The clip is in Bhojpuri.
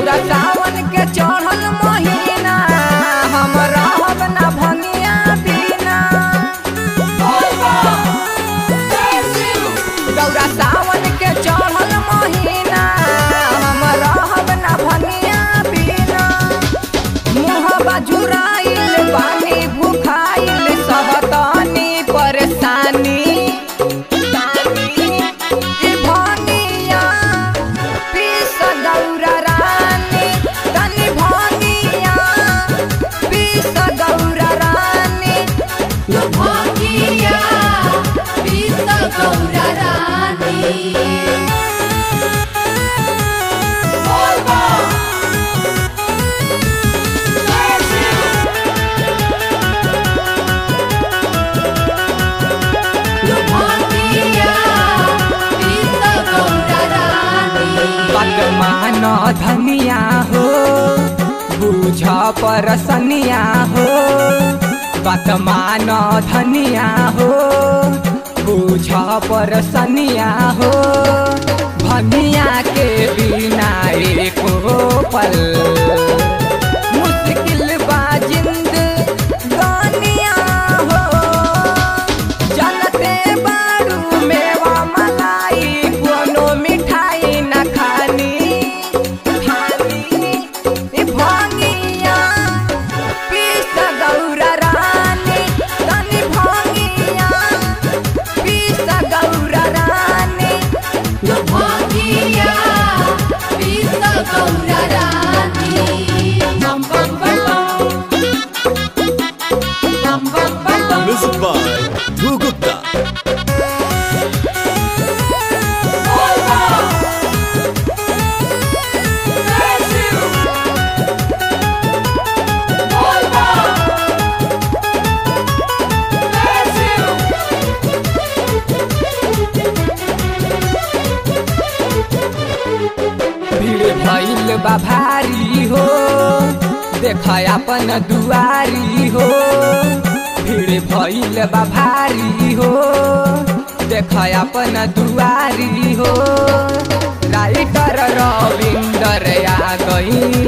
गौरा सावन के चढ़ल महीना हम रहब ना भंगिया बिना गौरा सावन के चढ़ल महीना हम रहब ना भंगिया बिना मुहबा जुराइल पानी भुखाइल सहतनी परेशानी ई भंगिया पीस गौरा रानी तनी भंगिया पीस गौरा रानी भागिया पीत गौरा रानी भागिया पीत गौरा रानी पदमान धनिया हो बुझ परसनिया हो पदमान धनिया हो बुझ परसनिया हो भनिया के बिना एको पल मुश्किल बा जिंद गानिया हो जनते बारू मेवा मलाई कोनो मिठाई न खानी खानी ई भंगिया पीस गौरा रानी तनी भंगिया पीस गौरा रानी भागिया पीत गौरा रानी बम बम बम बम बम बम बम Music by Dhru Gupta. भीड़ भइल बा भारी हो देख अपन दुआरी हो भीड़ भइल बा भारी हो देख अपन दुआरी हो राइटर रविंदर आ गई